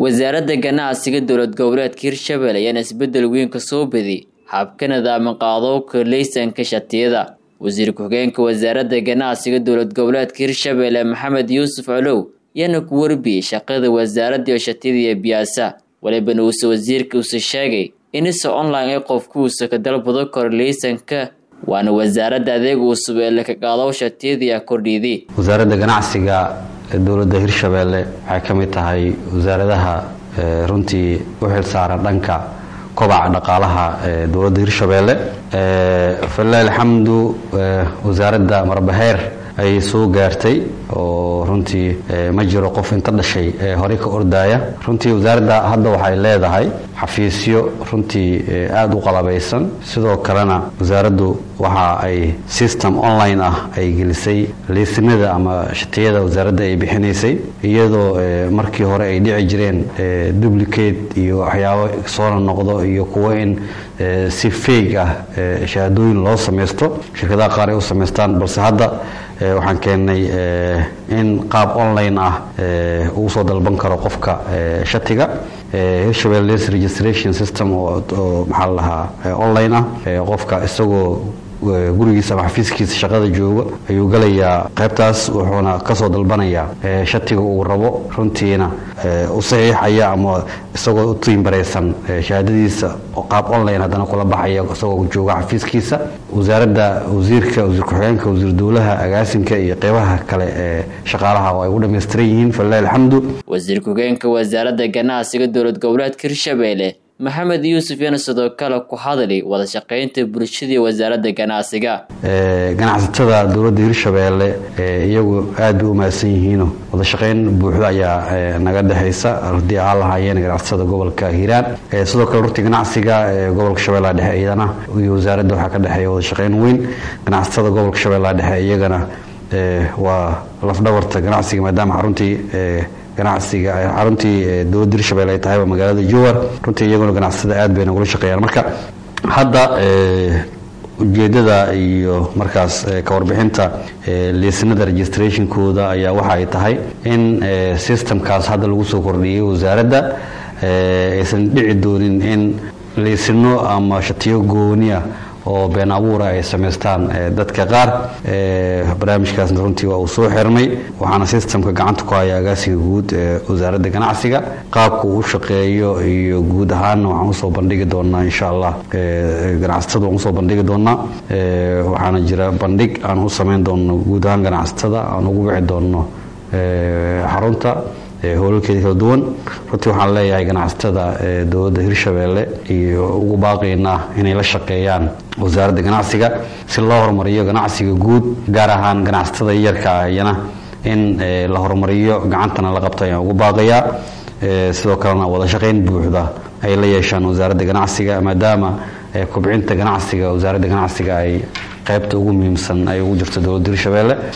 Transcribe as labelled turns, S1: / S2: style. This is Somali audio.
S1: wasaaradda ganacsiga dowlad goboleedka hirshabelle ayaana isbedel weyn ka soo badi habka nidaama qaadowka leysanka shatiyada wasiir ku-xigeenka wasaaradda ganacsiga dowlad goboleedka hirshabelle maxamed yuusuf colow ayaana ku warbiyey shaqada wasaaradda iyo shatiyada iyo biyaasa walibana uuse wasiirka uuse sheegay inise online ee qofku uuse ka dalbado karo leysanka waana wasaaradda adeeg uusub ee laka qaadow shatiyadii kordhiidii
S2: wasaaradda ganacsiga dowladda hirshabelle waxay ka mid tahay wasaaradaha runtii u xilsaaran dhanka kobaca dhaqaalaha ee dowladda hirshabelle falilahi alxamdu wasaaradda marbaheer ayay soo gaartay oo runtii ma jiro qof inta dhashay ee horey ka ordaaya runtii wasaaradda hadda waxay leedahay xafiisyo runtii aada u qalabaysan sidoo kalena wasaaraddu waxa ay system online ah ay gelisay liisinada ama shatiyada wasaaradda ay bixinaysay iyadoo markii hore ay dhici jireen duplicate iyo waxyaabo soona noqdo iyo kuwo in si feeg ah shahaadooyin loo samaysto shirkadaha qaar ay u samaystaan balse hadda waxaan keennay in qaab online ah uu soo dalban karo qofka shatiga hirshabelle les registration system oo maxaa la dhahaa online ah qofka isagoo gurigiisa ama xafiiskiisa shaqada jooga ayuu galayaa qaybtaas wuxuuna kasoo dalbanayaa shatiga uu rabo runtiina u saxiixaya ama isagoo u tiimbaraysan shahaadadiisa qaab online haddana kula baxaya isagoo jooga xafiiskiisa wasaaradda wasiirka wasiir ku-xigeenka wasiir dowlaha agaasinka iyo qeybaha kale ee shaqaalaha oo ay u dhammaystiran yihiin falilahi alxamdu
S1: wasiir ku-xigeenka wasaaradda ganacsiga dowlad goboleedka hirshabelle maxamed yuusuf yana sidoo kale ku hadli wada shaqaynta bulshadii wasaaradda ganacsiga
S2: ganacsatada dowladda hirshabelle iyagu aad bay u mahadsan yihiino wada shaqayn buuxda ayaa naga dhexaysa haddii aan lahaayeen ganacsatada gobolka hiiraan sidoo kale runtii ganacsiga gobolka shabeellaha dhexe iyadana iyo wasaaradda waxaa ka dhexeeya wada shaqayn weyn ganacsatada gobolka shabeellaha dhexe iyagana waa lafdhabarta ganacsiga maadaama xaruntii ganacsiga xaruntii dowladda hirshabelle ay tahayba magaalada jowar runtii iyaguna ganacsatada aad bay nagula shaqeeyaan marka hadda ujeedada iyo markaas ka warbixinta liisinada registrationkooda ayaa waxa ay tahay in systemkaas hadda lagu soo kordhiyey wasaaradda aysan dhici doonin in liisino ama shatiyo gooniya oo been abuura ay samaystaan dadka qaar barnaamijkaasna runtii waa uu soo xirmay waxaana systemka gacanta ku haya agaasiga guud ee wasaaradda ganacsiga qaabka uu u shaqeeyo iyo guud ahaanna waxaan usoo bandhigi doonaa insha allah ganacsatada waan usoo bandhigi doonaa waxaana jira bandhig aan u samayn doono guud ahaan ganacsatada aan ugu wici doono xarunta howlalkeeda kala duwan runtii waxaan leeyahay ganacsatada dowladda hirshabelle iyo ugu baaqaynaa inay la shaqeeyaan wasaaradda ganacsiga si loo horumariyo ganacsiga guud gaar ahaan ganacsatada yarka iyana in la horumariyo gacantana la qabto ayaan ugu baaqayaa sidoo kalena wada shaqayn buuxda ay la yeeshaan wasaaradda ganacsiga maadaama kobcinta ganacsiga wasaaradda ganacsiga ay qaybta ugu muhiimsan ay ugu jirto dowladda hirshabelle